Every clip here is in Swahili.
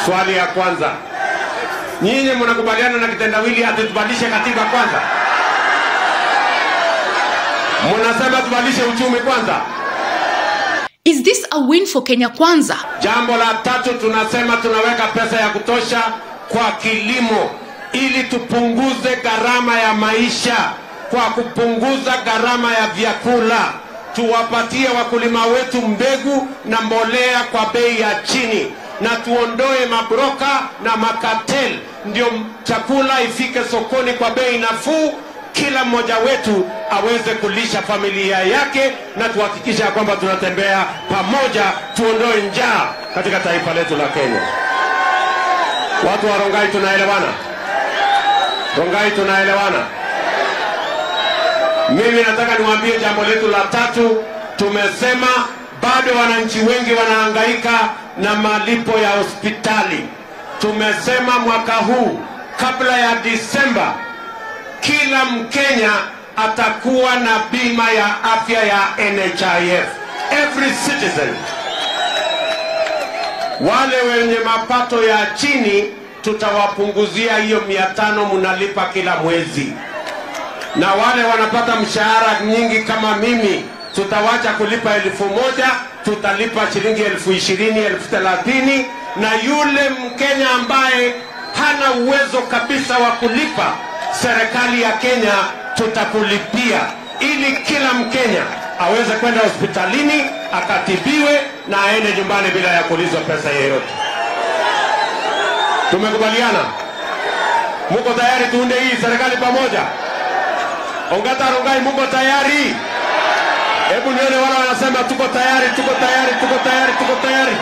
Swali ya kwanza, nyinyi mnakubaliana na kitendawili ati tubadilishe katiba kwanza? Mnasema tubadilishe uchumi kwanza? Is this a win for Kenya Kwanza? Jambo la tatu, tunasema tunaweka pesa ya kutosha kwa kilimo ili tupunguze gharama ya maisha kwa kupunguza gharama ya vyakula, tuwapatie wakulima wetu mbegu na mbolea kwa bei ya chini, na tuondoe mabroka na makatel, ndio chakula ifike sokoni kwa bei nafuu, kila mmoja wetu aweze kulisha familia yake, na tuhakikisha ya kwamba tunatembea pamoja, tuondoe njaa katika taifa letu la Kenya. Watu wa Rongai tunaelewana? Rongai tunaelewana? Mimi nataka niwaambie jambo letu la tatu. Tumesema bado wananchi wengi wanahangaika na malipo ya hospitali. Tumesema mwaka huu kabla ya Disemba, kila Mkenya atakuwa na bima ya afya ya NHIF, every citizen. Wale wenye mapato ya chini tutawapunguzia hiyo mia tano mnalipa kila mwezi, na wale wanapata mshahara nyingi kama mimi tutawacha kulipa elfu moja tutalipa shilingi elfu ishirini elfu thelathini na yule Mkenya ambaye hana uwezo kabisa wa kulipa, serikali ya Kenya tutakulipia ili kila Mkenya aweze kwenda hospitalini akatibiwe na aende nyumbani bila ya kuulizwa pesa yeyote. Tumekubaliana? Muko tayari tuunde hii serikali pamoja? Ongata Rongai, muko tayari? Hebu nione wale wanasema tuko tayari, tuko tayari, tuko tayari, tuko tayari.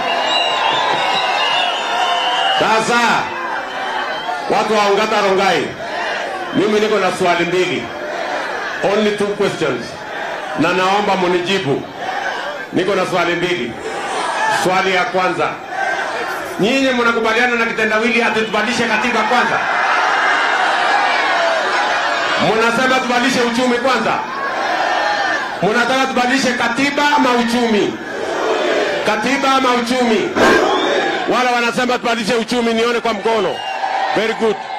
Sasa watu wa Ongata Rongai, mimi niko na swali mbili, only two questions, na naomba munijibu. Niko na swali mbili. Swali ya kwanza, nyinyi mnakubaliana na kitendawili ati tubadilishe katiba kwanza? Mnasema tubadilishe uchumi kwanza? Mnataka tubadilishe katiba ama uchumi? Katiba ama uchumi? Wala wanasema tubadilishe uchumi, nione kwa mkono. Very good.